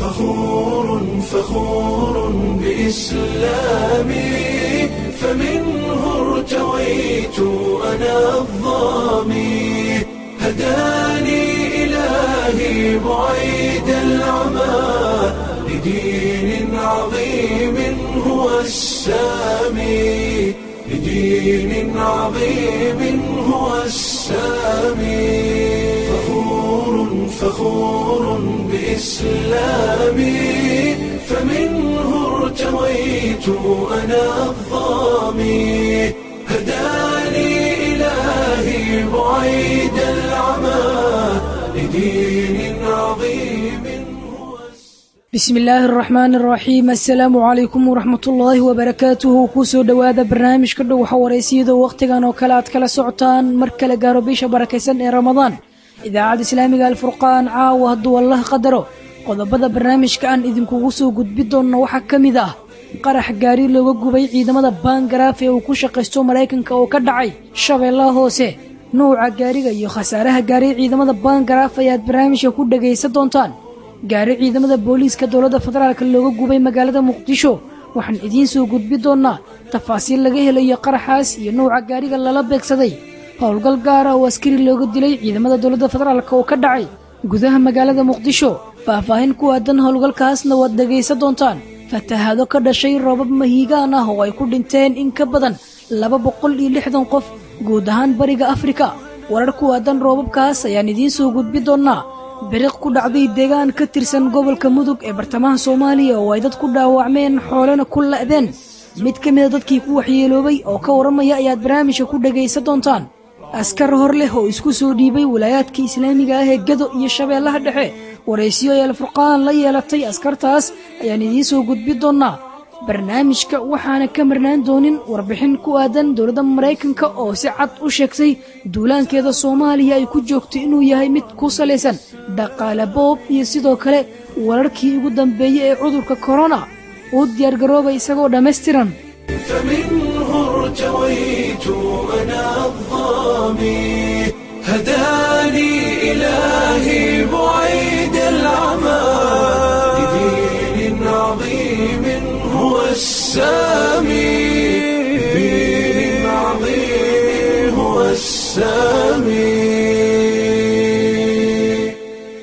فخور فخور بإسلامي فمنه ارتويت أنا الظامي هداني إلهي بعيد العمى لدين عظيم هو السامي لدين عظيم هو السامي فخور فخور بإسلامي فمنه ارتويت أنا الظامي هداني إلهي بعيد العمى لدين عظيم هو bismi illaahi araxmaan araxiim assalaamu calaykum waraxmatullaahi wabarakaatuhu kusoo dhowaada barnaamijka dhow xawareysiyada wakhtigan oo kale aad kala socotaan mar kale gaaro bisha barakaysan ee ramadaan idaacadda islaamiga alfurqaan caawa hadduu allah qadaro qodobada barnaamijka aan idinkugu soo gudbi doonno waxaa ka mid ah qarax gaari looga gubay ciidamada baangaraaf ee uu ku shaqaysto maraykanka oo ka dhacay shabeellaha hoose nuuca gaariga iyo khasaaraha gaaray ciidamada baangaraaf ayaad barnaamijka ku dhagaysan doontaan gaari ciidamada booliiska dowladda federaalk looga gubay magaalada muqdisho waxaan idiin soo gudbi doonnaa tafaasiil laga helayo qaraxaas iyo nuuca gaariga lala beegsaday howlgal gaara oo askari looga dilay ciidamada dowladda federaalk oo ka dhacay gudaha magaalada muqdisho faahfaahin ku aadan howlgalkaasna waad dhegaysan doontaan fatahaado ka dhashay roobab mahiigaan ah oo ay ku dhinteen in ka badan laba boqol iyo lixdan qof guud ahaan bariga afrika warar ku aadan roobabkaas ayaan idiin soo gudbi doonnaa biriq ku dhacday deegaan ka tirsan gobolka mudug ee bartamaha soomaaliya oo ay dad ku dhaawacmeen xoolena ku la'deen mid ka mida dadkii ku waxyeeloobay oo ka warramaya ayaad barnaamijka ku dhagaysan doontaan askar hor leh oo isku soo dhiibay walaayaadka islaamiga ah ee gado iyo shabeellaha dhexe waraysiyo ay alfurqaan la yeelatay askartaas ayaan idiin soo gudbi doonnaa barnaamijka waxaana ka marnaan doonin warbixin ku aadan dowladda maraykanka oo si cad u sheegtay duulaankeeda soomaaliya ay ku joogto inuu yahay mid ku salaysan dhaqaale boob iyo sidoo kale wararkii ugu dambeeyey ee cudurka korona uu diyaargaroobay isagoo dhammaystiran فمنه ارتويت أنا الظامي هداني إلهي بعيد العمى لدين عظيم هو السامي لدين عظيم هو السامي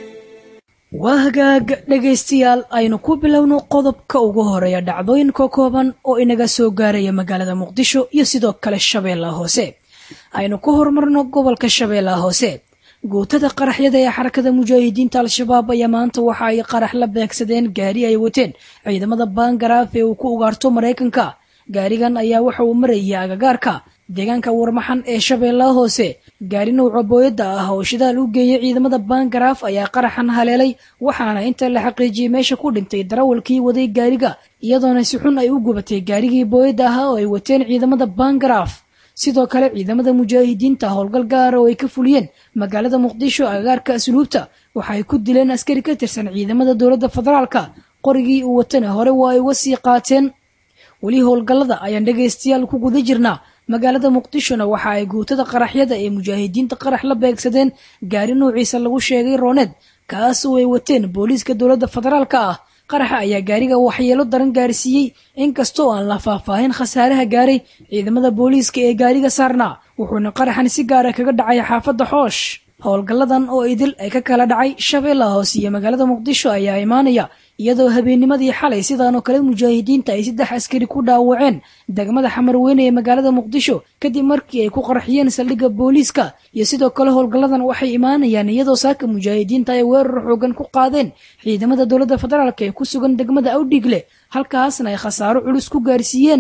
waa hagaag dhegaystayaal aynu ku bilowno qodobka ugu horeeya dhacdooyinka kooban oo inaga soo gaaraya magaalada muqdisho iyo sidoo kale shabeellaha hoose aynu ku horumarno gobolka shabeellaha hoose guutada qaraxyada ee xarakada mujaahidiinta al-shabaab ayaa maanta waxa ay qarax la beegsadeen gaari ay wateen ciidamada baangaraaf ee uu ku ugaarto maraykanka gaarigan ayaa waxa uu marayay agagaarka deegaanka warmaxan ee shabeellaha hoose gaari nuuca booyadda ah oo shidaal u geeyay ciidamada baangaraaf ayaa qaraxan haleelay waxaana inta la xaqiijiyey meesha ku dhintay darawalkii waday gaariga iyadoona si xun ay u gubatay gaarigii booyadda ahaa oo ay wateen ciidamada baangaraaf sidoo kale ciidamada mujaahidiinta howlgal gaara oo ay ka fuliyeen magaalada muqdisho agagaarka asluubta waxa ay ku dileen askari ka tirsan ciidamada dowladda federaalka qorigii uu watana hore waa ay uga sii qaateen weli howlgallada ayaan dhegaystayaal ku guda jirnaa magaalada muqdishona waxa ay guutada qaraxyada ee mujaahidiinta qarax la beegsadeen gaari nuuciisa lagu sheegay rooneed kaas oo ay wateen booliiska dowladda federaalka ah qaraxa ayaa gaariga waxyeelo daran gaarsiiyey inkastoo aan la faahfaahin khasaaraha gaaray ciidamada booliiska ee gaariga saarnaa wuxuuna qaraxan si gaara kaga dhacay xaafadda xoosh howlgalladan oo idil ay ka kala dhacay shabeellaha hoose iyo magaalada muqdisho ayaa imaanaya iyadoo habeennimadii xalay sidaanoo kale mujaahidiinta ay saddex askari ku dhaawaceen degmada xamarweyne ee magaalada muqdisho kadib markii ay ku qarxiyeen saldhigga booliiska iyo sidoo kale howlgalladan waxay imaanayaan iyadoo saaka mujaahidiinta ay weerar xoogan ku qaadeen ciidamada dowladda federaalk ee ku sugan degmada awdhiigle halkaasna ay khasaaro culus ku gaarsiiyeen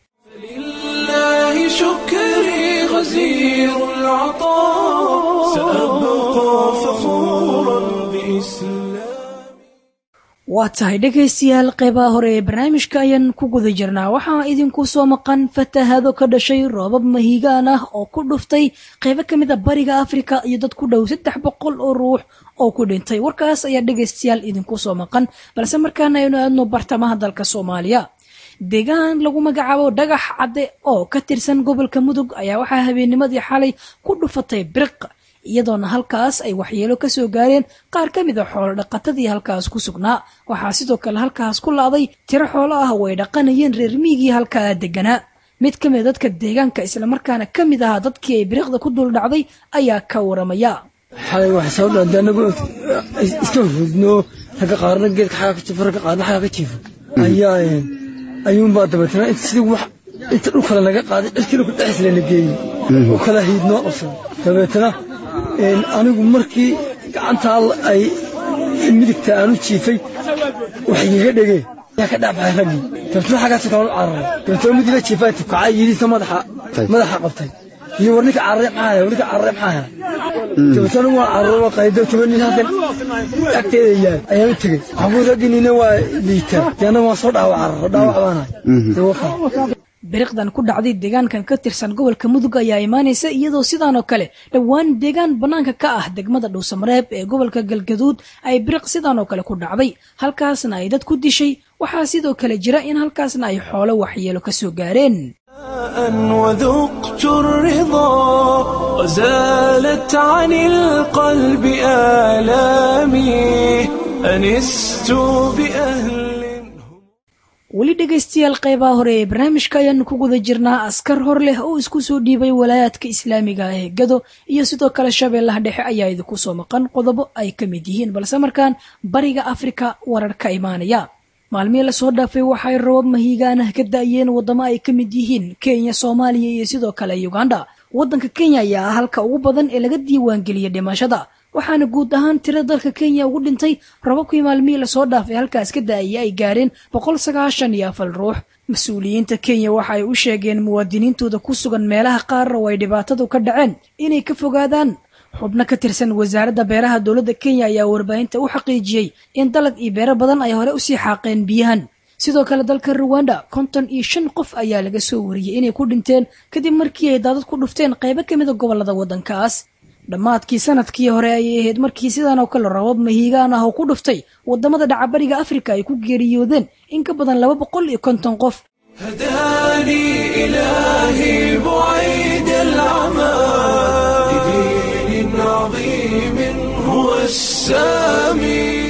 لله شكري غزير العطاء سأبقى فخورا بإسلامي waa tahay dhegaystayaal qeybaha hore ee barnaamijka ayaan ku guda jirnaa waxaa idinku soo maqan fatahaado ka dhashay roobab mahiigaan ah oo ku dhuftay qeybo ka mid a bariga afrika iyo dad ku dhow saddex boqol oo ruux oo ku dhintay warkaas ayaa dhegaystayaal idinku soo maqan balse markaana aynu aadno bartamaha dalka soomaaliya deegaan lagu magacaabo dhagax cadde oo ka tirsan gobolka mudug ayaa waxaa habeennimadii xalay ku dhufatay biriq iyadoona halkaas ay waxyeelo ka soo gaareen qaar ka mid a xoolo dhaqatadii halkaas ku sugnaa waxaa sidoo kale halkaas ku laaday tiro xoolo ah oo ay dhaqanayeen reer miigii halkaa deganaa mid ka mida dadka deegaanka islamarkaana ka mid ahaa dadkii ay biriqda ku dul dhacday ayaa ka waramaya xalay waxay soo dhaantay anagu iska hudno ragga qaarna geedka xagaa ka jiifo ragga qaarna xagaa ka jiifo ayaa ayuunbaa dabeetana inta sidii wax inta dhulkale naga qaaday cirkiina ku dhexis lana geeyey oo kala hiid noo qabsaday dabeetana anigu markii gacantaa ay midigta aanu jiifay wax igaga dhegee yaa ka dhacbaxay raggii dabeetana xaggaas kala cararay dabeetana midiga jiifaa tibkacay yidhiisa madaxa madaxa qabtay iyo war ninka carare maxaa helay ninka carare maxaa helay dabeetana waa cararo qaydo toban halkan agteeda yaal ayaan u tegey waxaan ragginina waa liitaa deena waa soo dhaawac cararo dhaawac baanahay biriqdan ku dhacday deegaankan ka tirsan gobolka mudug ayaa imaanaysa iyadoo sidaan oo kale dhowaan deegaan bannaanka ka ah degmada dhowsamareeb ee gobolka galgaduud ay biriq sidaan oo kale ku dhacday halkaasna ay dad ku dishay waxaa sidoo kale jira in halkaasna ay xoolo waxyeelo ka soo gaareen وذقت الرضا وزالت عن القلب آلامي أنست بأهل weli dhegaystayaal qeybaha hore ee barnaamijka ayaanu ku guda jirnaa askar hor leh oo isku soo dhiibay walaayaadka islaamiga ah ee gado iyo sidoo kale shabeellaha dhexe ayaa idinku soo maqan qodobo ay ka mid yihiin balse markaan bariga afrika warar ka imaanaya maalmihii lasoo dhaafay waxay rabab mahiigaanah ka da'yeen waddamo ay ka mid yihiin kenya soomaaliya iyo sidoo kale uganda waddanka kenya ayaa ah halka ugu badan ee laga diiwaangeliyay dhimashada waxaana guud ahaan tiro dalka kenya ugu dhintay rababkii maalmihii lasoo dhaafay halkaas ka da'aya ay gaareen boqol sagaashan iyo afar ruux mas-uuliyiinta kenya waxa ay u sheegeen muwaadiniintooda ku sugan meelaha qaar oo ay dhibaatadu ka dhaceen inay ka fogaadaan xubno ka tirsan wasaaradda beeraha dowladda kenya ayaa warbaahinta u xaqiijiyey in dalag iyo beero badan ay hore usii xaaqeen biyahan sidoo kale dalka ruwanda konton iyo shan qof ayaa laga soo wariyey inay ku dhinteen kadib markii ay daadad ku dhufteen qaybo ka mida gobollada waddankaas dhammaadkii sanadkii hore ayay ahayd markii sidan oo kale rabab mahiigaan ah oo ku dhuftay waddamada dhacabariga afrika ay ku geeriyoodeen in ka badan laba boqol iyo konton qof هداني إلهي بعيد العمى لدين عظيم هو السامي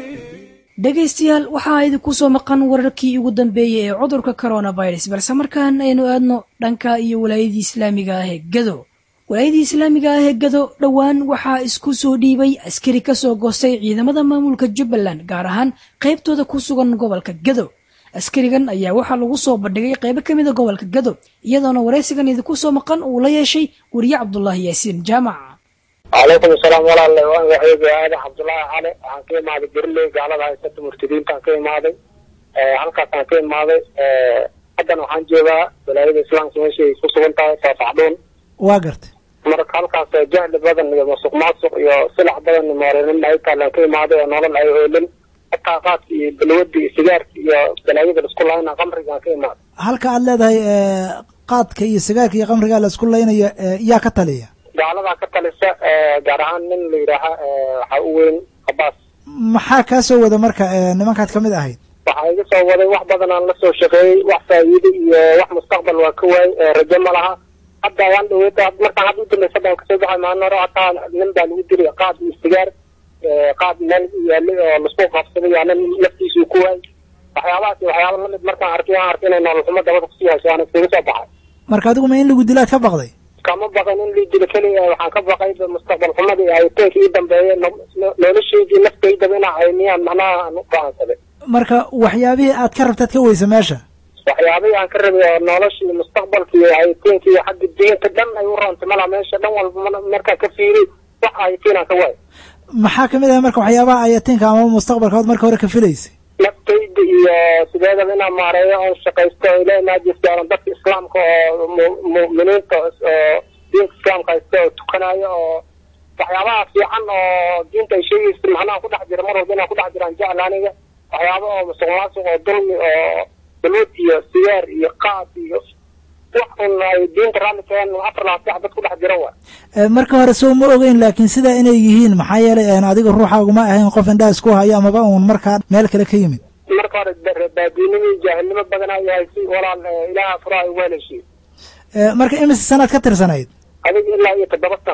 dhegaystayaal waxaa idinku soo maqan wararkii ugu dambeeyey ee cudurka coronavirus balse markaan aynu aadno dhanka iyo walaayadii islaamiga ah ee gado walaayadii islaamiga ah ee gado dhowaan waxaa isku soo dhiibay askari ka soo goostay ciidamada maamulka jubbaland gaar ahaan qaybtooda ku sugan gobolka gado askarigan ayaa waxaa lagu soo bandhigay qaybo ka mida gobolka gado iyadoona waraysigan idinku soo maqan uu la yeeshay weriye cabdulaahi yaasiin jaamac calaykum asalaam walaale waan waxeegi aadan cabdullaahi cali waxaan ka imaaday berley gaalada haysata murtadiintaan ka imaaday halkaasaan ka imaaday haddan waxaan joogaa walaayada islaamka meeshay ku sugan tahay saafacdhuun waa gartay marka halkaas jahli badan iyo masuq maasuq iyo silax badan moorenin ay taalaan ka imaaday oo nolol ay oolin hataa qaadka iyo balwada iyo sigaarka iyo balaayada laisku laayna qamrigaan ka imaaday halka aad leedahay qaadka iyo sigaarka iyo qamriga la isku laynayo yaa ka taliya gaaladaa ka talisa gaar ahaan nin la yidhaaha waxaa u weyn abaas maxaa kaa soo wada marka nimankaad kamid ahayd waxaa iga soo waday wax badan aan la soo shaqeeyey wax faa'iide iyo wax mustaqbal waa ka waay rajo ma laha hadda waan dhaweeta markaan hadda u dambaysa baan kasoo baxay maalin hore hataa nin baa lagu dilay qaad iyo sigaar qaad meel yaalay oo lasku qabsaday yaa nin naftiisuu ku waay waxyaabahaas iyo waxyaaba lamid markaan arkay waan arkay inay nolol xumo dabada kusii hayso waan iskaga soo baxay marka adigu ma in lagu dilaad ka baqday kama baqin in lii dilo keliya waxaan ka baqay mustaqbal xumadii hayiteenkii ii dambeeyay noloshaydii naftaydaba inaa haymiyaan macnaha aan u go'aansaday marka waxyaabihii aad ka rabtaad ka weysa meesha waxyaabihii aan ka rabay oo noloshii mustaqbalkii iyo hayiteenkii iyo xagga diinta dhan ay u roontay mala meesha dhan walba markaa ka fiiri wax hayitiin aan ka waayo maxaa kamid ah marka waxyaabaha ayatiinka ama mustaqbalka ood marka hore ka filaysay naftayda iyo sideedaba inaan maareeyo oon shaqaysto oo ilahi maajistaaran dadka islaamka oo mu'miniinta oo diinka islaamka haysta oo tukanayo oo waxyaabaha fiican oo diinta ay sheegaysa macnaha ku dhex jira mar walba inaan ku dhex jiraan jecel aniga waxyaaba oo musuq maasuq oo dulmi oo baluud iyo sigaar iyo qaad iyo wax un ay diinta raalli keen afar labaad sax dad ku dhex jira wa marka hore soo ma ogeyn laakiin sidaa inay yihiin maxaa yeelay adiga ruuxaaguma ahayn qof indhaha isku hayo amaba uun markaa meel kale ka yimid marka hore baadiinimo jaahilnimo badan ay haysi walaal ilaaha furaha ugu heleyshiy marka imise sanaad ka tirsanayd adiga ilaa iyo toddoba sana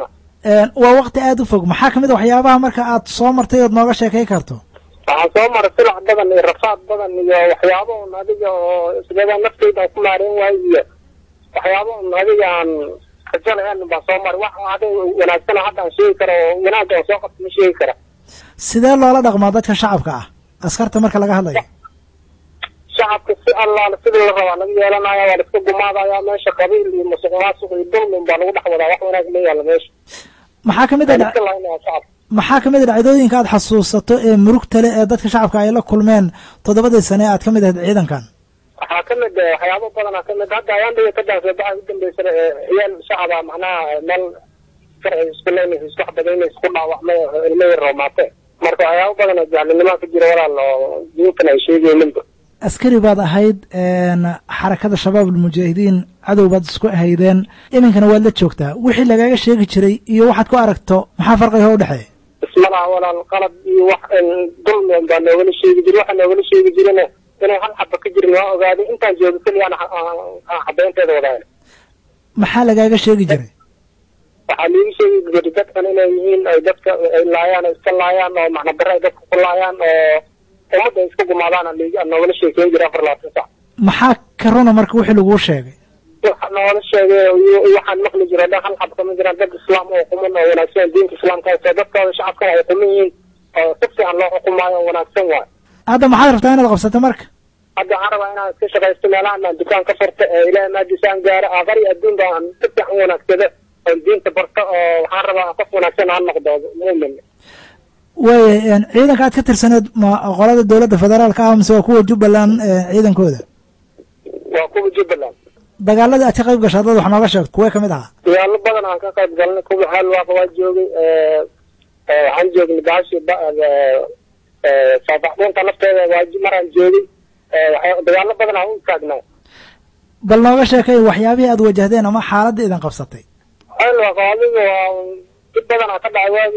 waa wakti aada u fog maxaa kamid a waxyaabaha marka aad soo martay ood nooga sheekay karto waxaan soo maray silac badan iyo rafaad badan iyo waxyaabo un adiga oo isbada nafteyda aan ku maareyn waayo iyo waxyaabo un adiga aan rajo lahayn baan soo maray wax adiga wanaagsan hadda aan sheegi karo oo wanaagga aan soo qabto ma sheegi kara sidee loola dhaqmaa dadka shacabka ah askarta marka laga hadlayo shacabka si allaale sidii la rabaa laga yeelanaya waa la iska gumaadaya meesha qabiil iyo musuq maasuq iyo dulmin baa lagu dhex wadaa wax wanaag ma yaalla meesha maxaa kamid a waa la iska laynaya shacabka maxaa kamid a dhacdooyinka aad xasuusato ee murugta leh ee dadka shacabka ay la kulmeen toddobadii sane aad kamid ahayd ciidankan waxaa kamid eh, waxyaabo badanaa kamid hadda ayaan dhiga ka daansa baxa u dambeysana eh, ciyaal shacaba macnaha eh, meel sharci isku leynaysa isku xabadaynaysa isku dhaawacmay oo ilmo yar roomaate marka waxyaabo badan oo jahlinimo ka jira walaal oo diintan ay sheegayninba askari baad ahayd xarakada shabaab almujaahidiin cadow baad isku ahaydeen iminkana waad la joogtaa wixii lagaaga sheegi jiray iyo waxaad ku aragto maxaa farqiga u dhexeeya ismalaha walaal qalad iyo wax dulmi baa noogala sheegi jira waxa noogala sheegi jirana inay hal xaba ka jirin waa ogaaday intaan jooga keliyaan xabeynteeda wadaaya maxaa lagaaga sheegi jiray waxaa liigu sheegi jiray dadkan inay yihiin ay dadka ay laayaan ay iska laayaan oo macnabare ay dadka ku laayaan oo ummadda ay iska gumaadaan aan liig- aan noogala sheekeyn jiray afar labaatan sac maxaa ka runa marka wixii laguu sheegay waxa noola sheegay iyo iyo waxaan maqli jiray dhan hal xaba kama jiraan dad islaam oo quman oo wanaagsan diinta islaamka haysto dadkooda shacabkana ay quman yihiin oo si fiican loo xukumaayo oo wanaagsan waay hadda maxaad rabtaa inaad qabsato marka hadda waxaan rabaa inaan iska shaqaysto meelahan aan dukaan ka furto ee ilaahay maadiisa aan gaaro aakhari adduunba aan si fiican u wanaagsado oon diinta barto oo waxaan rabaa qof wanaagsan aan noqdo muumin waaya ciidanka aad ka tirsaneed ma qolada dowladda federaalka ah mise waa kuwa jubbaland ciidankooda waa kuwa jubbaland dagaaladii aad ka qayb gashay haddaad wax nooga sheegto kuwee kamid ahaa dagaalo badan aan ka qayb galnay kuwa xaalwaaqa waa joogay waxaan joognay baashi saabaxbuunta nafteeda waa maraan joogay waxyaa- dagaalo badan aan u taagnaa bal nooga sheekay waxyaabihii aad wajahdeen ama xaaladda idin qabsatay xaalwaaqa adiga waa dib badan aa ka dhacay waagi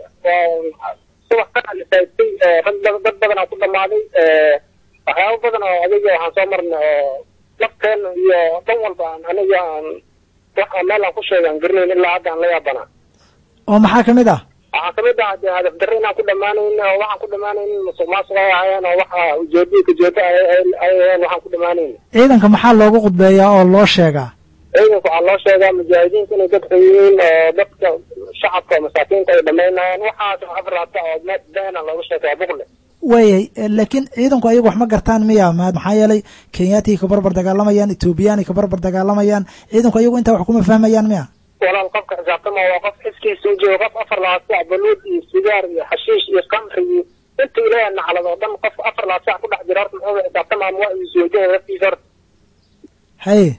waa subax ka alisaystay rag badan dad badan aa ku dhamaaday waxyaabo badan oo adiga waxaan soo marnay oo lafteena iyo dhan walba aan aniga aan wax aan meel aan ku sheega aan garanayn ilaa hadda aan la yaabanaa oo maxaa kamid ah waxaa kamid ah dee hadaf darre inaan ku dhamaanayn oo waxaan ku dhamaanayn musuq maasuq ay ahaayeen oo waxa ujeedada kajeedo ay ay- ay aheen waxaan ku dhamaanayn ciidanka maxaa loogu khudbeeyaa oo loo sheegaa ciidanka waxaa loo sheegaa mujaahidiinta inay dadka yihiin oo dadka shacabka oo masaakiinta ay dhamaynayaan waxaas afar laabta oo me- beena looga sheegaya buqle waayay laakiin ciidanku ayagu wax ma gartaan miya ma maxaa yeelay kenyaati ka barbar dagaalamayaan ethoobiyaani ka barbar dagaalamayaan ciidanku ayagu intaa wax kuma fahmayaan miya walaal qofka xisaabtama waa qof xiskiisa u jooga qof afar labaad sac baluud iyo sigaar iyo xashiish iyo kamri iyo inta ilaahay naclad oo dhan qof afar labaad sac ku dhex jira horta muxuu xisaabtamaa ma waa isweydiin laftiisa horta haye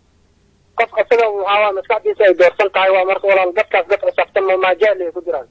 qof asaga waxaa waa maskaxdiisa ay doorsan tahay waa marka walaal dadkaas dad xisaabtama maajaali ay ku jiraan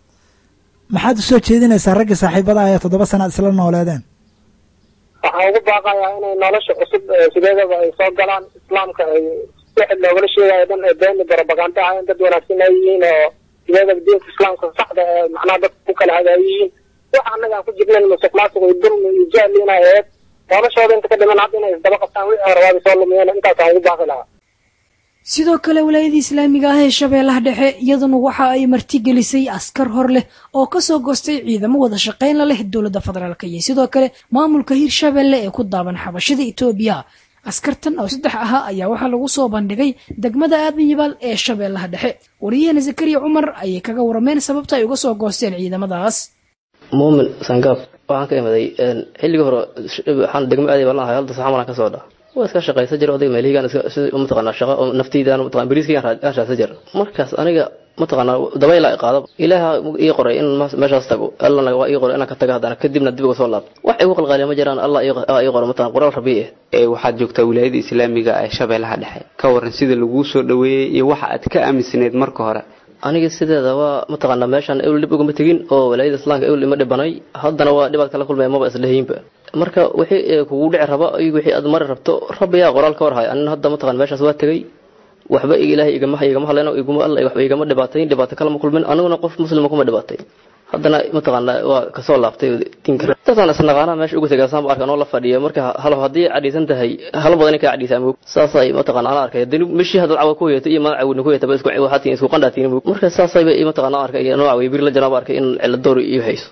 maxaad usoo jeedinaysaa raggii saaxiibada ah ee toddoba sana aad isla nooleedeen waxaan ugu baaqayaa inay nolosha cusub ee sideedaba ay soo galaan islaamka ay wixii loogala sheegayo dhan ee beeni barobaganda ah in dad wanaagsan ay yihiin oo sideedaba diinta islaamka saxda ee macnaha dadka ku kala hagaayo yihiin waxa annaga aan ku jirnayn musuq maasuq iyo dulmi iyo jahli inay ahayd noloshooda inta ka dhiman hadda inay isdaba qabtaan wixii hore waaba soo lumiyeen intaasaan ugu baaqi lahaa sidoo kale walaayada islaamiga ah ee shabeellaha dhexe iyaduna waxa ay martigelisay askar hor leh oo kasoo goostay ciidamo wada shaqayn la leh dowladda federaalk iyo sidoo kale maamulka hirshabelle ee ku daaban xabashada etoobiya askartan oo saddex ahaa ayaa waxaa lagu soo bandhigay degmada aadan yabaal ee shabeellaha dhexe wariyahana zakariya cumar ayay kaga warameen sababta ay uga soo goosteen ciidamadaas muumin sangaab waxaan ka imaday xilligii hore waxaan degmo aaday baan lahay halda saxamalan ka soo dha waa iska shaqaysan jira odayga meelihigaan sida mataqaanaa shaqo oo naftaydan mataqan bariiskayaan aan raadsan jira markaas aniga mataqaanaa dabayla i qaado ilaaha ii qoray in meeshaas tago allana waa ii qoray inaan ka tago haddana kadibna dib uga soo laabto wax igu qalqaaliya ma jiraan allah ii qoray mataqan qoraal rabi eh ee waxaad joogtaa wilaayada islaamiga ee shabeellaha dhexe ka waran sida laguu soo dhaweeyey iyo waxa aad ka aaminsaneyd marka hore aniga sideeda waa mataqaanaa meeshaan ewl dhib ugama tegin oo walaayada islaamka ewl ima dhibanay haddana waa dhibaad kala kulmaya maba islehiinba marka wixii kugu dhici raba iyo wixii aad mari rabto rabbiyaa qoraal ka warhay anina hadda mataqan meeshaas waa tegay waxba ilaahay igama igama hadlayno iguma alla waxba igama dhibaatayn dhibaato kalama kulmin aniguna qof muslima kuma dhibaatay haddana mataqaana waa kasoo laabtay diinka dadaan isnaqaanaa meesha ugu tagaasaan arkan oo la fadhiya marka hal haddii cadhaysan tahay hal badan kaa cadhaysaa moog saasay mataqaana aan arkay hadii meshii hadal cawa ku yeeto iyo madax cawina ku yeetaba isku waxaatiin isku qandhaatiin moog marka saasayba mataqaana aan arkay nooca wey bir la janaaba arkay in cilla door iyo hayso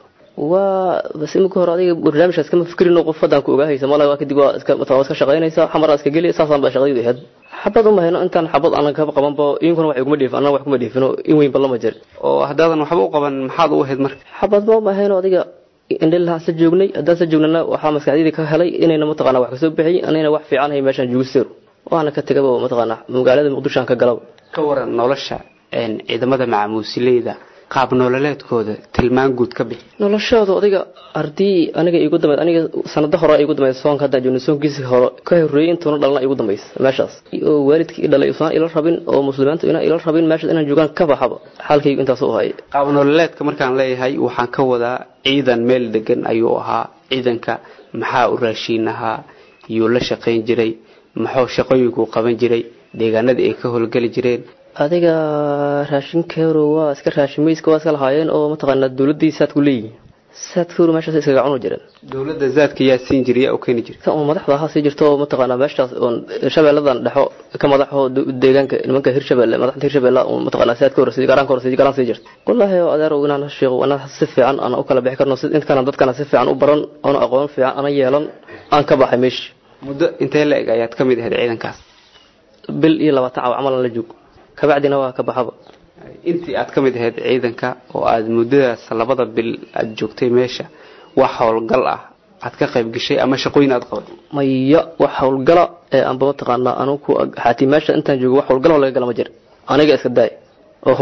waa bas imika hore adiga barnaamijkaas kama fikrin qof haddaan ku ogaahaysa mala waa kadib waa iska mataqana waa iska shaqaynaysaa xamaraa iska geli saasaan baa shaqadaydu ahayd xabad uma hayno intaan xabad aanan kaba qabanba idinkuna wax iguma dheefin annaga wax kuma dheefino in weynba lama jir oo haddaadan waxba u qaban maxaad u ahayd marka xabad ma uma hayno adiga indhilahaan sa joognay haddaan sa joognana waxaa maskaxdayda ka helay inayna mataqana wax kasoo bixiyay anayna wax fiican hay meeshaan joogisteero waana ka tegaba mataqana magaalada muqdishoan ka galaba ka waran nolosha ciidamada macamuusileyda qaab nololeedkooda tilmaan guud ka bixi noloshooda adiga ardii aniga igu dambeyd aniga sanado hore igu dambeyd soonka haddaan joogno soonkiisi hore ka horreeyay intuuna dhalna igu dambaysa meeshaas oo waalidkii dhalay usaan ila rabin oo muslimiintu inaan ila rabin meeshaas inaan joogaan ka baxaba xaalkaygu intaas u hayay qaab nololeedka markaan leeyahay waxaan ka wadaa ciidan meel degan ayuu ahaa ciidanka maxaa u raashiin ahaa yuu la shaqayn jiray maxuu shaqooyinkuu qaban jiray deegaanadii ay ka howlgeli jireen adiga raashinkeeru waa iska raashimayska waa iska lahaayeen oo mataqaana dawladii saadku leeyihin saadkeeru meeshaas iskaga cunu jireen dowladda zaadka yaa siin jiray yaa u keeni jiray kan oo madaxda ahaa sii jirto oo mataqaana meeshaas oon shabeelladan dhexo ka madaxo deegaanka nimanka hirshabelle madaxda hirshabelle oo mataqaana saadka hore garaanka hore garan sii jirta wallaahi oo adeer inaan sheego inaan si fiican aan u kala bixi karno intkana dadkana si fiican u baran oona aqoon fiican ana yeelan aan ka baxay meeshii muddo intee la eg ayaad ka mid ahayd ciidankaas bil iyo labaatan caw camalan la joog kabacdina waa ka baxaba intii aad ka mid ahayd ciidanka oo aad muddadaas labada bil aad joogtay meesha wax howlgal ah aad ka qayb gashay ama shaqooyin aad qabatay maya wax howlgala ee aanba mataqaanaa anugu xaatii meesha intaan joogo wax howlgala laga gala ma jirin aniga iska daay oo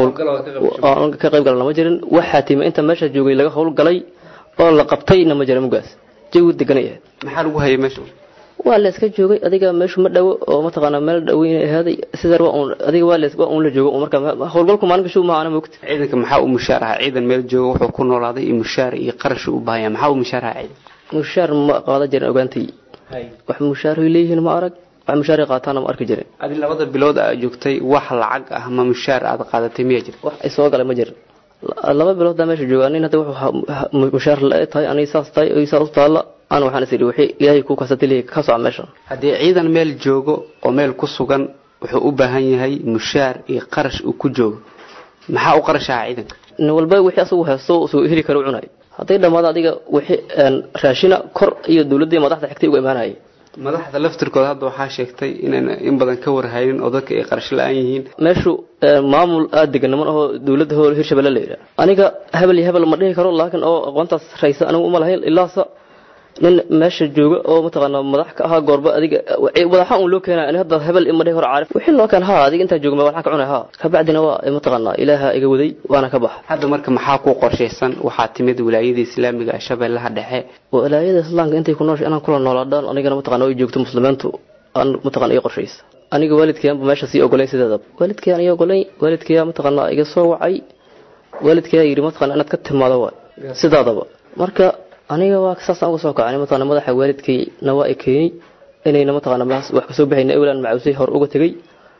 howl ka qayb gala lama jirin wax xaatiima inta meesha joogay laga howlgalay oo la qabtayna ma jira mugaas jawi deganay ahayd maxaa lagu hayay meesha waa la iska joogay adiga meeshu ma dhawo oo mataqaana meel dhaweyn ahaaday sidaa waa uun adiga waa la waa uun la joogo marka howlgalku maalin kashu ma ana moogta ciidanka maxaa u mushaar ahaa ciidan meel jooga wuxuu ku noolaaday iyo mushaar iyo qarash u baahaya maxaa u mushaar ahaa ciidan mushaar ma qaada jirin ogaantay wax mushaar ay leeyihiin ma arag wax mushaar ay qaataana ma arki jirin adi labada bilood aad joogtay wax lacag ah ma mushaar aad qaadatay miyaa jira wax ay soo galay ma jirin laba bilood daa meesha jooga nin hadda wuxuu mushaar la tahay aniga saas tahay oo saas u taalla aan waxaan is idhi wixii ilaahay ku kasatay leeyahay ka soco meesha haddii ciidan meel joogo oo meel ku sugan wuxuu u baahan yahay mushaar iyo qarash uu ku joogo maxaa u qarash ahaa ciidanka nin walba wixii asagu haysto soo heli kara u cunay hadday dhammaado adiga wixii raashina kor iyo dowladda madaxda xigtay uga imaanayay madaxda laftirkooda hadda waxaa sheegtay inayna in badan ka warhaynin oo dadka ay qarash la-aan yihiin meeshu maamul aada degan niman ahoo dowladda ho hirshabelle la yidhaha aniga hebel iyo hebel ma dhihi karo laakiin oo aqoontaas raysa anigu uma lahayn ilaasa nin meesha jooga oo mataqaana madax ka ahaa goorba adiga madaxa un loo keenay ani hadda hebel ima dhihi karo caarif wixii loo keen haa adiga intaa joogma waxaan ka cunay haa kabacdina waa mataqaana ilaaha iga waday waana ka baxa hadda marka maxaa ku qorshaysan waxaa timid wilaayada islaamiga ee shabeellaha dhexe wilaayada islaamka intay ku nooshay inaan kula noolaadhaan anigana mataqana ay joogto muslimiintu aan mataqana ii qorshaysa aniga waalidkayanba meesha sii ogolayn sideedaba waalidkayaan ii ogolayn waalidkayaa mataqana iga soo wacay waalidkayaa yidhi mataqana inaad ka timaado waay sidaadaba marka aniga waa saasaan uga soo kacay mataqana madaxa waalidkayna waa i keenay inayna mataqana wax kasoo baxayna ewlan macausay hor uga tegay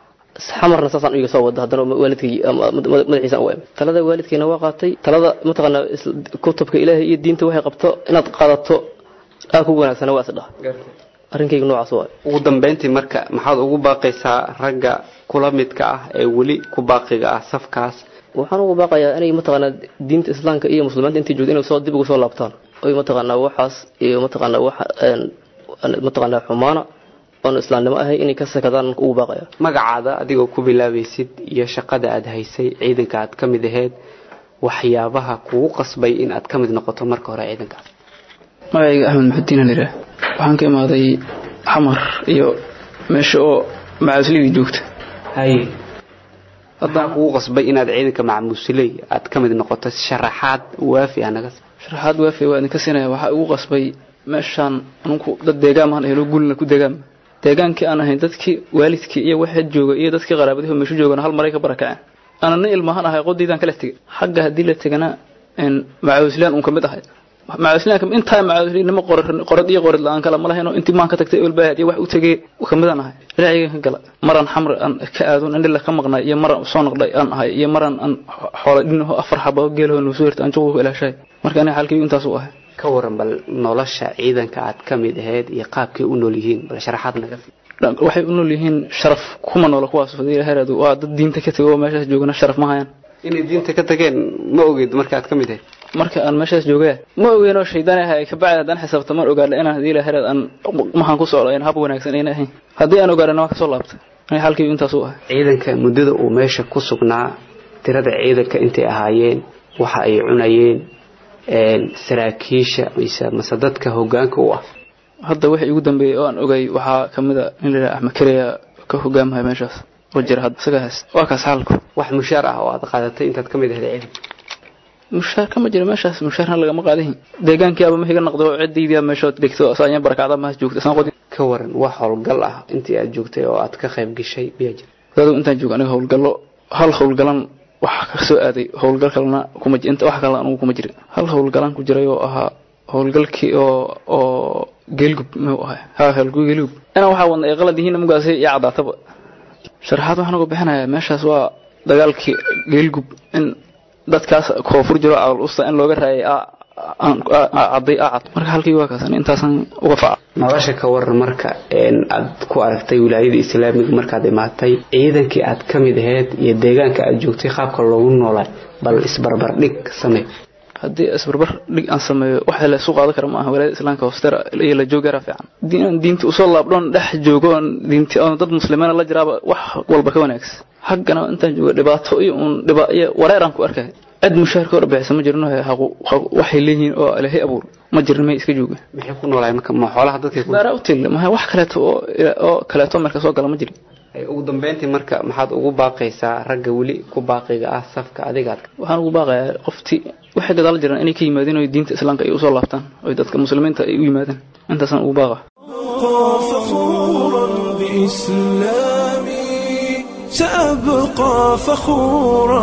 xamarna saasaan iga soo wada haddana waalidkay madaxiisaan u imid talada waalidkayna waa qaatay talada mataqana kutubka ilaahay iyo diinta waxay qabto inaad qaadato aa ku wanaagsana waa isdhaha arrinkayga noocaas waay ugu dambeyntii marka maxaad ugu baaqaysaa ragga kula midka ah ee weli ku baaqiga ah safkaas waxaan ugu baaqayaa inay mataqaana diinta islaamka iyo muslimiinta intay joogto inay soo dib ugu soo laabtaan oy mataqaana waxaas iyo mataqaana wax mataqaana xumaana oon islaamnimo ahay inay ka sakadaan ugu baaqaya magacaada adigoo ku bilaabaysid iyo shaqada aad haysay ciidanka aad ka mid ahayd waxyaabaha kugu qasbay in aad ka mid noqoto marka hore ciidankaas magacayga axmed maxudiin aliraa waxaan ka imaaday xamar iyo meesha oo macaasligii joogta haye haddaan kugu qasbay inaad ciidanka macmuusiley aad ka mid noqoto sharaxaad waafi ah naga sharaxaad waafi waa idinka siinaya waxaa igu qasbay meeshaan anunku dad deegaan maan ahelo gulna ku deegaan deegaankii aan ahayn dadkii waalidkii iyo waxaa jooga iyo dadkii qaraabadihi meeshu joogana hal maray ka barakaceen ana nin ilmahan ahay qodiidaan kala tegay xagga haddii la tegana macawislaan uun ka mid ahay macawisliinka intaa macawisliinimo qorad iyo qorid la-aan kala ma lahayno intii maan ka tagtay olbaahad iyo wax u tegey kamidaan ahay ilaahigan ka gala maran xamri aan ka aadon indhila ka maqnay iyo maran soo noqday aan ahay iyo maran aan xoola dhinaho afar xaba geelaho nuu soo hirta aan juqu ilaashay marka aniga xalkii intaas u ahay ka waran bal nolosha ciidanka aad ka mid ahayd iyo qaabkay u nool yihiin bal sharaxaad naga waxay u nool yihiin sharaf kuma noola kuwaas fadiilaharaadu waa dad diinta ka tegay oo meeshaas joogana sharaf ma hayaan inay diinta ka tageen ma ogeyd marka aad ka mid ahayd marka aan meeshaas joogaya ma ogeenoo shaydaan ahay kabacdi haddaan xisaabta man ogaadha inaan hadii ilahareed aan maxaan ku socdo in hab wanaagsan ayna ahayn haddii aan ogaadhana waa kasoo laabtay aniga xalkii intaas u ahay ciidanka muddada uu meesha ku sugnaa tirada ciidanka intay ahaayeen waxa ay cunayeen saraakiisha mise mase dadka hogaanka u ah hadda wixii ugu dambeeyey oo aan ogay waxaa kamid a in la yidhaha axmed kariya ka hogaamaya meeshaas oo jira hadda isaga hayst waa kaas xaalku wax mushaar ah oo aad qaadatay intaad ka mid ahayd ciidanka mushaar kama jiro meeshaas mushaarna lagama qaadahin deegaankiiaba ma higa noqdo ciddaydiiba meeshood dhigto saanya barakacda maas joogta isaan qodin ka waran wax howlgal ah intii aad joogtay oo aad ka qayb gashay miyaa jira dadu intaan joogo aniga howlgallo hal howlgalan wax ka soo aaday howlgal kalena kuma inta wax kale anugu kuma jirin hal howlgalan ku jiray oo ahaa howlgalkii oo oo geelgub muu ahay ha howlgu geelgub inaan waxaa wadna ay qalad yihiin mugaasi iyo cadaataba sharaxaad waxaan uga bixinayaa meeshaas waa dagaalkii geelgub in dadkaas koonfur jiro cawl usta in looga raayay caday acad marka halkii waa kaasan intaasan uga faca nolosha ka waran marka aad ku aragtay wilaayada islaamiga markaad imaatay ciidankii aad ka mid ahayd iyo deegaanka aad joogtay qaabka loogu noolay bal isbarbar dhig samee haddii isbarbar dhig aan sameeyo waxa la isu qaadan kara ma aha walaayada islaamka hoostera iyo la joogara fiican haddii aan diinta usoo laabdhoon dhex joogo oon diinti oon dad muslimiina la jiraaba wax walba ka wanaagsan haggana intaan joogo dhibaato iyo uun dhiba iyo wareeraan ku arkay cid mushaarka hor bixisa ma jirno waxay leeyihiin oo ilaahay abuur ma jirin may iska jooga maxay ku noolaay marka ma xoolaha dadka ku beera u til ma wax kaleeto oo oo kaleeto marka soo gala ma jirin ugu dambeyntii marka maxaad ugu baaqaysaa ragga weli ku baaqiga ah safka adigaad waxaan ugu baaqayaa qoftii waxay gadaal jiraan inay ka yimaadeen oo diinta islaamka ay usoo laabtaan oo dadka muslimiinta ay u yimaadeen intaasaan ugu baaqa فخورا بإسلامي سأبقى فخورا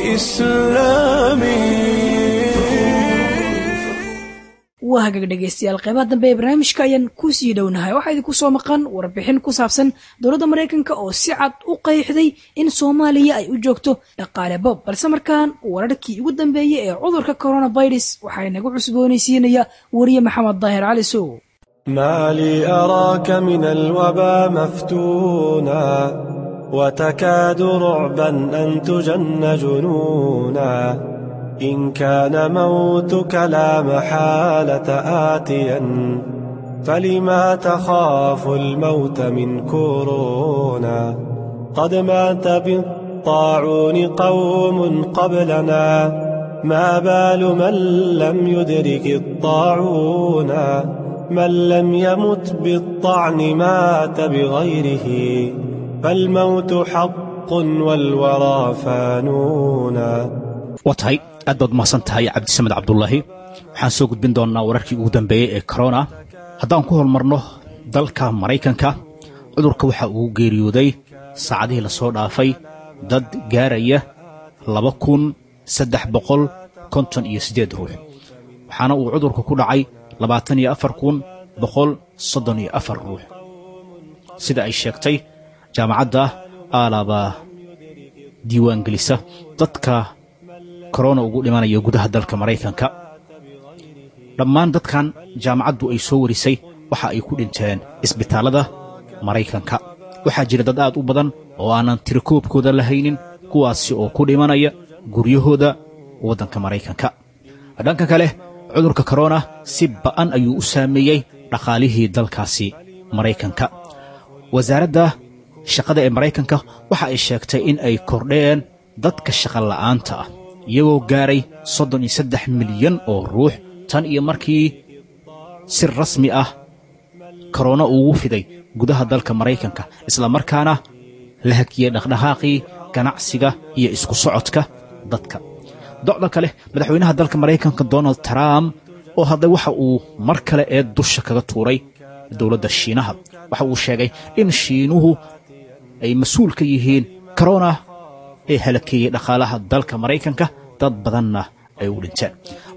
بإسلامي waa hagaag dhegaystayaal qeybaha dambe ee barnaamijka ayaan ku sii dhownahay waxaa idinku soo maqan warbixin ku saabsan dowladda maraykanka oo si cad u qeexday in soomaaliya ay u joogto dhaqaale bob balse markaan wararkii ugu dambeeyey ee cudurka coronavirus waxaa inagu cusboonaysiinaya wariye maxamed daahir cali sow ما لي أراك من الوبا مفتونا وتكاد رعبا أن تجن جنونا إن كان موتك لا محالة آتيا فلما تخاف الموت من كورونا قد مات بالطاعون قوم قبلنا ما بال من لم يدرك الطاعون من لم يمت بالطعن مات بغيره فالموت حق والورى فانونا waa tahay aad baad umahadsan tahay cabdisamed cabdulaahi waxaan soo gudbin doonnaa wararkii ugu dambeeyey ee korona haddaan ku hormarno dalka maraykanka cudurka waxa uu geeriyooday saacadihii la soo dhaafay dad gaaraya laba kun saddex boqol konton iyo siddeed ruux waxaana uu cudurka ku dhacay labaatan iyo afar kun boqol soddon iyo afar ruux sida ay sheegtay jaamacadda aalaba diiwaangelisa dadka korona ugu dhimanaya gudaha dalka maraykanka dhammaan dadkan jaamacaddu ay soo warisay waxa ay ku dhinteen isbitaallada maraykanka waxaa jira dad aad u badan oo aanan tirakoobkooda lahaynin kuwaasi oo ku dhimanaya guryahooda waddanka maraykanka dhanka kale cudurka korona si ba'an ayuu u saameeyey dhaqaalihii dalkaasi maraykanka wasaaradda shaqada ee maraykanka waxa ay sheegtay in ay kordheen dadka shaqola'aanta ah iyagoo gaaray soddon iyo saddex milyan oo ruux tan iyo markii si rasmi ah korona ugu fiday gudaha dalka maraykanka islamarkaana la hakiyey dhaqdhaqaaqii ganacsiga iyo isku socodka dadka docda kale madaxweynaha dalka maraykanka donald trump oo hadday waxa uu mar kale ee dusha kaga tuuray dowladda shiinaha waxa uu sheegay in shiinuhu ay mas-uul ka yihiin korona ee halakeeyey dhaqaalaha dalka maraykanka dad badanna ay u dhinteen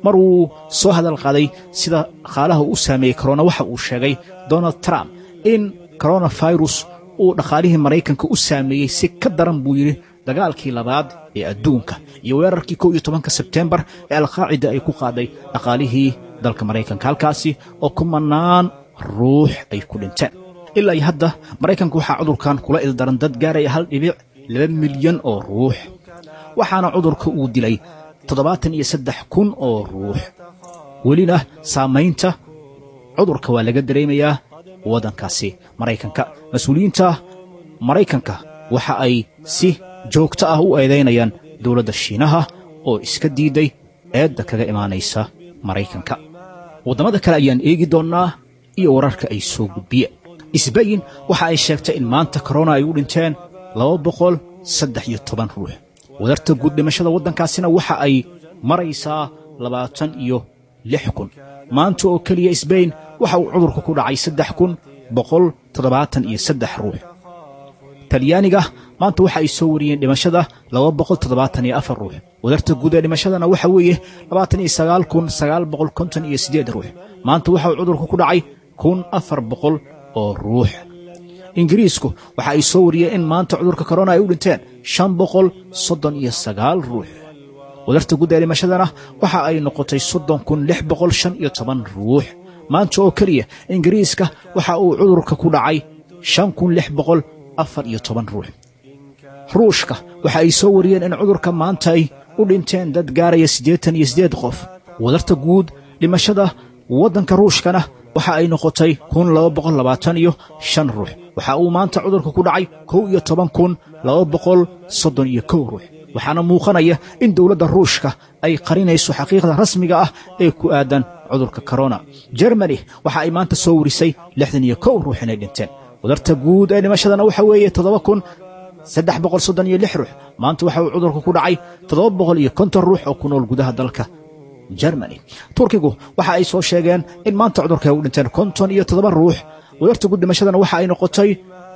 mar uu soo hadal qaaday sida dhaqaalaha u saameeyey korona waxa uu sheegay donald trump in koronafirus uu dhaqaalihii maraykanka u saameeyey si ka daran buu yidhi dagaalkii labaad ee adduunka iyo weerarkii kow iyo tobanka sebtembar ee alqaacida ay ku qaaday dhaqaalihii dalka maraykanka halkaasi oo kumanaan ruux ay ku dhinteen ilaa iyo hadda maraykanka waxaa cudurkan kula ildaran dad gaaraya hal dhibic laba milyan oo ruux waxaana cudurka uu dilay toddobaatan iyo saddex kun oo ruux welina saamaynta cudurka waa laga dareemayaa waddankaasi maraykanka mas-uuliyiinta maraykanka waxa ay si joogto ah u eedaynayaan dowladda shiinaha oo iska diiday eedda kaga imaanaysa maraykanka waddamada kale ayaan eegi doonnaa iyo wararka ay soo gudbiyeen isbayin waxa ay sheegtay in maanta korona ay u dhinteen laba boqol saddex iyo toban ruux wadarta guud dhimashada waddankaasina waxa ay maraysaa labaatan iyo lix kun maanta oo keliya isbayn waxa uu cudurka ku dhacay saddex kun boqol toddobaatan iyo saddex ruux talyaaniga maanta waxa ay soo wariyeen dhimashada laba boqol toddobaatan iyo afar ruux wadarta guud ee dhimashadana waxa weeye labaatan iyo sagaal kun sagaal boqol konton iyo siddeed ruux maanta waxa uu cudurka ku dhacay kun afar boqol oo ruux ingiriisku waxa ay soo wariyeen in maanta cudurka korona ay u dhinteen shan boqol soddon iyo sagaal ruux wadarta guud ee dhimashadana waxa ay noqotay soddon kun lix boqol shan iyo toban ruux maanta oo keliya ingiriiska waxa uu cudurka ku dhacay shan kun lix boqol afar iyo toban ruux ruushka waxa ay soo wariyeen in cudurka maanta ay u dhinteen dad gaaraya siddeetan iyo siddeed qof wadarta guud dhimashada waddanka ruushkana waxa ay noqotay kun laba boqol labaatan iyo shan ruux waxa uu maanta cudurka ku dhacay kow iyo toban kun laba boqol soddon iyo kow ruux waxaana muuqanaya in dowladda ruushka ay qarinayso xaqiiqda rasmiga ah ee ku aadan cudurka korona jermani waxa ay maanta soo warisay lixdan iyo kow ruux inay dhinteen wadarta guud ee dhimashadana waxa weeye toddoba kun saddex boqol soddon iyo lix ruux maanta waxa uu cudurka ku dhacay toddoba boqol iyo konton ruux oo ku nool gudaha dalka jermani turkigu waxa ay soo sheegeen in maanta cudurka ay u dhinteen konton iyo toddoba ruux wadarta guud dhimashadana waxa ay noqotay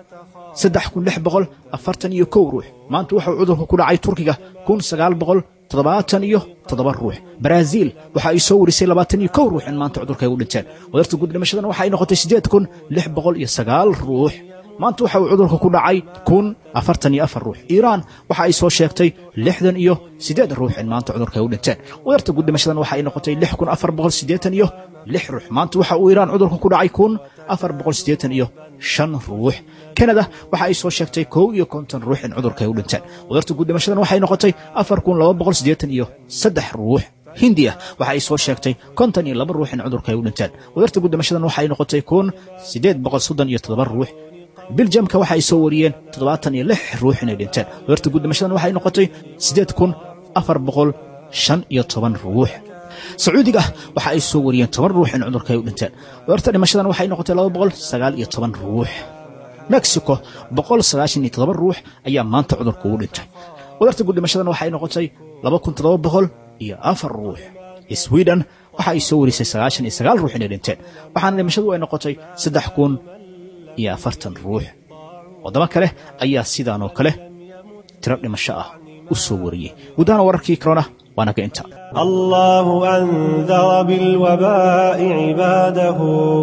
saddex kun lix boqol afartan iyo kow ruux maanta waxa uu cudurka ku dhacay turkiga kun sagaal boqol toddobaatan iyo toddoba ruux baraaziil waxa ay soo warisay labaatan iyo kow ruux in maanta cudurka ay u dhinteen wadarta guud dhimashadana waxa ay noqotay siddeed kun lix boqol iyo sagaal ruux maanta waxa uu cudurka ku dhacay kun afartan iyo afar ruux iiraan waxa ay soo sheegtay lixdan iyo siddeed ruux in maanta cudurka ay u dhinteen wadarta guud dhimashadan waxa ay noqotay lix kun afar boqol siddeetan iyo lix ruux maanta waxa uu iiraan cudurka ku dhacay kun afar boqol siddeetan iyo shan ruux kanada waxa ay soo sheegtay kow iyo konton ruux in cudurka ay u dhinteen wadarta guud dhimashadan waxay noqotay afar kun laba boqol siddeetan iyo saddex ruux hindiya waxa ay soo sheegtay konton iyo laba ruux in cudurka ay u dhinteen wadarta guud dhimashadan waxa ay noqotay kun siddeed boqol soddon iyo toddoba ruux biljamka waxa ay soo wariyeen toddobaatan iyo lix ruux inay dhinteen wadarta guud dhimashadan waxay noqotay siddeed kun afar boqol shan iyo toban ruux sacuudiga waxa ay soo wariyeen toban ruux in cudurka ay u dhinteen wadarta dhimashadan waxay noqotay laba boqol sagaal iyo toban ruux mexico boqol sagaashan iyo toddoba ruux ayaa maanta cudurka ugu dhintay wadarta guud dhimashadan waxay noqotay laba kun toddoba boqol iyo afar ruux sweden waxa ay soo warisay sagaashan iyo sagaal ruux inay dhinteen waxaana dhimashadu ay noqotay saddex kun iyo afartan ruux waddamo kale ayaa sidaan oo kale tiro dhimasho ah u soo wariyey guddahana wararkii corona waa naga inta الله أنذر بالوباء عباده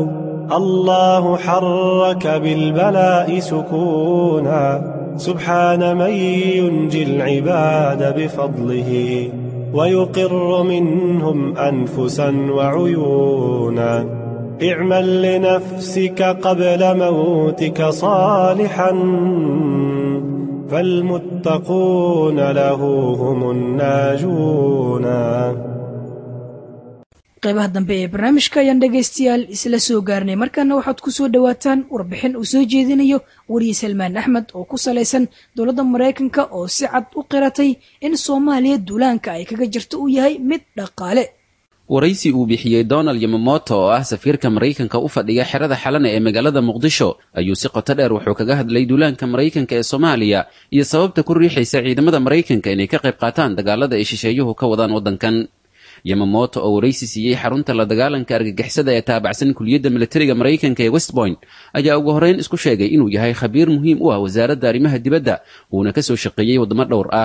الله حرك بالبلاء سكونا سبحان من ينجي العباد بفضله ويقر منهم أنفسا وعيونا اعمل لنفسك قبل موتك صالحا فالمتقون له هم الناجون qaybaha dambe ee barnaamijka ayaan dhegaystayaal isla soo gaarnay markaana waxaad ku soo dhowaataan warbixin uu soo jeedinayo wariye salmaan axmed oo ku salaysan dowladda maraykanka oo si cad u qiratay in soomaaliya duulaanka ay kaga jirto uu yahay mid dhaqaale waraysi uu bixiyey donald yamamoto oo ah safiirka maraykanka u fadhiya xerada xalana ee magaalada muqdisho ayuu si qoto dheer wuxuu kaga hadlay duulaanka maraykanka ee soomaaliya iyo sababta ku riixaysa ciidamada maraykanka inay ka qayb qaataan dagaalada ay shisheeyuhu ka wadaan waddankan yamamoto oo waraysi siiyey xarunta la dagaalanka argagixisada ee taabacsan kuliyadda militariga maraykanka ee westpoint ayaa ugu horreyn isku sheegay inuu yahay khabiir muhiim u ah wasaaradda arrimaha dibadda uuna ka soo shaqeeyey waddamo dhowr ah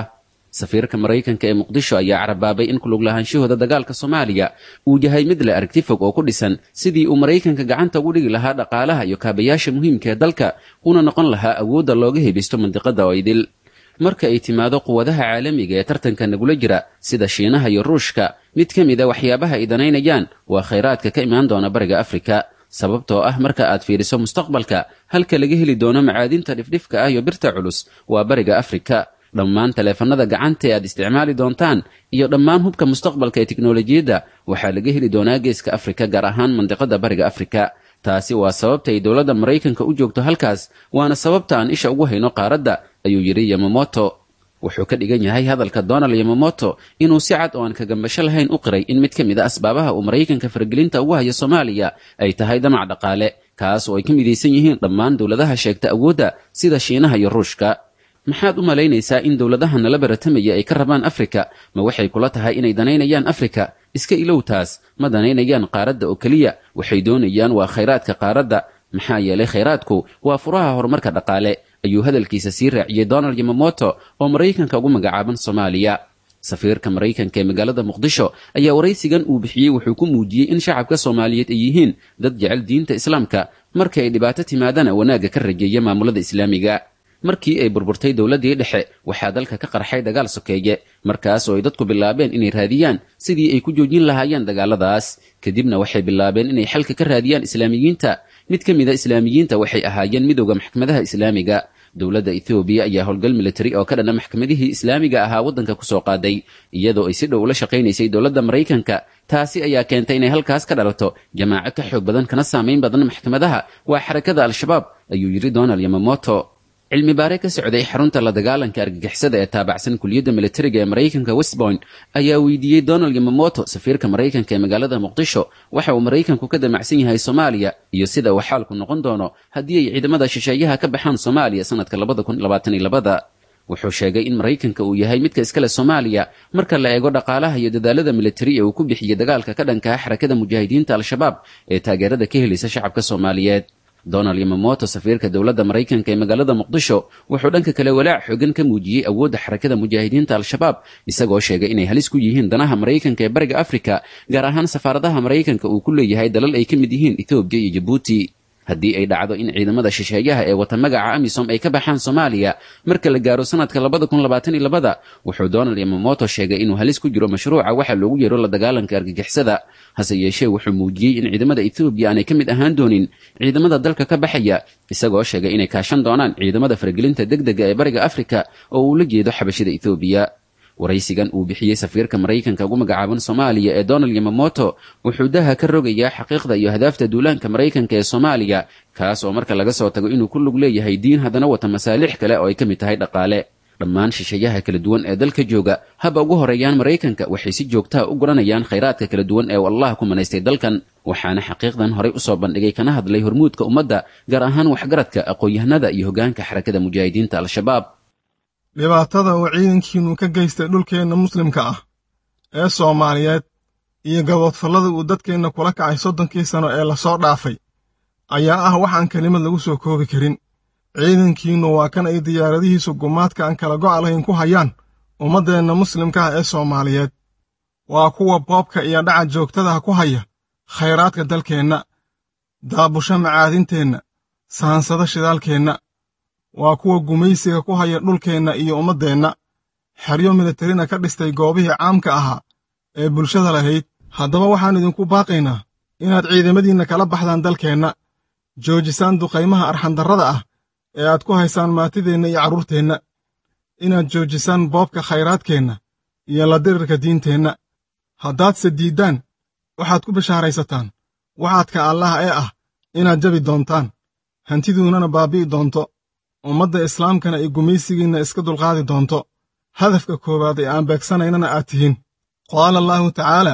safiirka maraykanka ee muqdisho ayaa carabaabay in kulug lahaanshahooda dagaalka soomaaliya uu yahay mid leh aragti fog oo ku dhisan sidii uu maraykanka gacanta ugu dhigi lahaa dhaqaalaha iyo kaabayaasha muhiimka ee dalka una noqon lahaa awoodda looga hebisto mandiqada oo idil marka ay timaado quwadaha caalamiga ee tartanka nagula jira sida shiinaha iyo ruushka mid ka mid a waxyaabaha ay danaynayaan waa khayraadka ka imaan doona bariga afrika sababtoo ah marka aad fiiriso mustaqbalka halka laga heli doono macaadinta dhifdhifka ah iyo birta culus waa bariga afrika dhammaan taleefanada gacanta ee aad isticmaali doontaan iyo dhammaan hubka mustaqbalka ee tiknolojiyadda waxaa laga heli doonaa geeska afrika gaar ahaan mandiqada bariga afrika taasi waa sababta ay dowladda maraykanka u joogto halkaas waana sababta aan isha ugu hayno qaaradda ayuu yidhi yamamoto wuxuu ka dhigan yahay hadalka donald yamamoto inuu si cad oo aan kagambasho lahayn u qiray in mid ka mid a asbaabaha uu maraykanka faragelinta ugu hayo soomaaliya ay tahay damac dhaqaale kaas oo ay ka midaysan yihiin dhammaan dowladaha sheegta awoodda sida shiinaha iyo ruushka maxaad u malaynaysaa in dowladaha nala baratamaya ay ka rabaan afrika ma waxay kula tahay inay danaynayaan afrika iska ilow taas ma danaynayaan qaaradda oo keliya waxay doonayaan waa khayraadka qaaradda maxaa yeelay khayraadku waa furaha horumarka dhaqaale ayuu hadalkiisa sii raaciyey donald yamamoto oo maraykanka ugu magacaaban soomaaliya safiirka maraykanka ee magaalada muqdisho ayaa waraysigan uu bixiyey wuxuu ku muujiyey in shacabka soomaaliyeed ay yihiin dad jecel diinta islaamka marka ay dhibaato timaadana wanaagga ka rajeeya maamulada islaamiga markii ay burburtay dowladdii dhexe waxaa dalka ka qarxay dagaal sokeeye markaas oo ay dadku bilaabeen inay raadiyaan sidii ay ku joojin lahaayeen dagaaladaas kadibna waxay bilaabeen inay xalka ka raadiyaan islaamiyiinta mid ka mida islaamiyiinta waxay ahaayeen midowda maxkamadaha islaamiga dowladda ethoobiya ayaa howlgal militari oo ka dhana maxkamadihii islaamiga ahaa waddanka kusoo qaaday iyadoo ay si dhow ula shaqaynaysay dowladda maraykanka taasi ayaa keentay inay halkaas ka dhalato jamaaco ka xoog badan kana saamayn badan maxkamadaha waa xarakada al-shabaab ayuu yidhi donald yamamoto cilmi baare ka socday xarunta la dagaalanka argagixisada ee taabacsan kuliyadda militariga ee maraykanka westpoint ayaa weydiiyey donald yamamoto safiirka maraykanka ee magaalada muqdisho waxa uu maraykanku ka damacsan yahay soomaaliya iyo sida uu xaalku noqon doono haddii ay ciidamada shisheeyaha ka baxaan soomaaliya sanadka labada kun labaatan iyo labada wuxuu sheegay in maraykanka uu yahay midka iskale soomaaliya marka la eego dhaqaalaha iyo dadaalada militari ee uu ku bixiyey dagaalka ka dhanka ah xarakada mujaahidiinta al-shabaab ee taageerada ka helaysa shacabka soomaaliyeed donald yamamoto safiirka dowladda maraykanka ee magaalada muqdisho wuxuu dhanka kale walaac xoogan ka muujiyey awoodda xarakada mujaahidiinta al-shabaab isagoo sheegay inay halis ku yihiin danaha maraykanka ee bariga afrika gaar ahaan safaaradaha maraykanka uu ku leeyahay dalal ay ka mid yihiin ethoobiya iyo jabuuti haddii ay dhacdo in ciidamada shisheeyaha ee wata magaca amisom ay ka baxaan soomaaliya marka la gaaro sanadka labada kun labaatan iyo labada wuxuu donald yamamoto sheegay inuu halis ku jiro mashruuca waxa loogu yeero la dagaalanka argagixisada hase yeeshee wuxuu muujiyey in ciidamada ethoobiya aanay ka mid ahaan doonin ciidamada dalka ka baxaya isagoo sheegay inay kaashan doonaan ciidamada faragelinta degdega ee bariga afrika oo uu la jeedo xabashida ethoobiya waraysigan uu bixiyey safiirka maraykanka ugu magacaaban soomaaliya ee donald yamamoto wuxuu daha ka rogayaa xaqiiqda iyo hadaafta duulaanka maraykanka ee soomaaliya kaas oo marka laga soo tago inuu ku lug leeyahay diin haddana wata masaalix kale oo ay ka mid tahay dhaqaale dhammaan shisheeyaha kala duwan ee dalka jooga haba ugu horeeyaan maraykanka waxay si joogtaha u guranayaan khayraadka kala duwan ee allah ku manaystay dalkan waxaana xaqiiqdan horay usoo bandhigay kana hadlay hormuudka ummadda gaar ahaan waxgaradka aqoon-yahanada iyo hoggaanka xarakada mujaahidiinta al-shabaab dhibaatada uu ciidankiinnu ka geystay dhulkeenna muslimka ah ee soomaaliyeed iyo gaboodfallada uu dadkeenna kula kacay soddonkii sano ee lasoo dhaafay ayaa ah waxaan kelimad lagu soo koobi karin ciidankiinnu waa kan ay diyaaradihiisu gumaadka aan kala go'a lahayn ku hayaan ummaddeenna muslimka ah ee soomaaliyeed waa kuwa boobka iyo dhaca joogtadaha ku haya khayraadka dalkeenna daabusho macaadinteenna saansada shidaalkeenna waa kuwa gumaysiga ku haya dhulkeenna iyo ummaddeenna xeryo militarina ka dhistay goobihii caamka ahaa ee bulshada lahayd haddaba waxaan idinku baaqaynaa inaad ciidamadiinna kala baxdaan dalkeenna joojisaan duqaymaha arxandarrada ah ee aad ku haysaan maatideenna iyo carruurteenna inaad joojisaan boobka khayraadkeenna iyo la dirirka diinteenna haddaadse diiddaan waxaad ku bishaaraysataan waxaadka allaah ee ah inaad jabi doontaan hantiduunnana baabbi'i doonto ummadda islaamkana ay gumaysigiinna iska dulqaadi doonto hadafka koowaad ee aan beegsanaynana aad tihiin qaala allaahu tacaala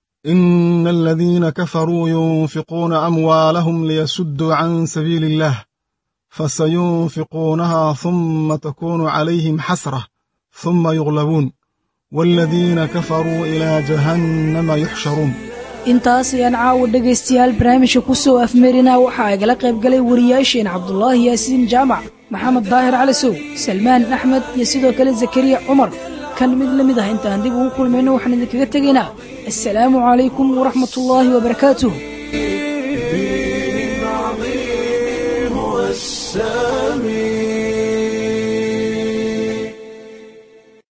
ina aladiina kafaruu yunfiquuna amwaalahum liyasudduu can sabiili illaah fasayunfiquunahaa humma takuunu calayhim xasrah humma yuglabuun waaladiina kafaruu ilaa jahannama yuxsharuun intaas ayaan caawa dhegaystayaal barnaamijka ku soo afmeerinaa waxaa igala qayb galay wariyaasheen cabdulaahi yaasiin jaamac maxamed daahir cali sow salmaan axmed iyo sidoo kale zakariya cumar kan mid la mid ah intaan dib ugu kulmayno waxaan idinkaga tegaynaa assalaamu calaykum waraxmat ullaahi wabarakaatuh السامي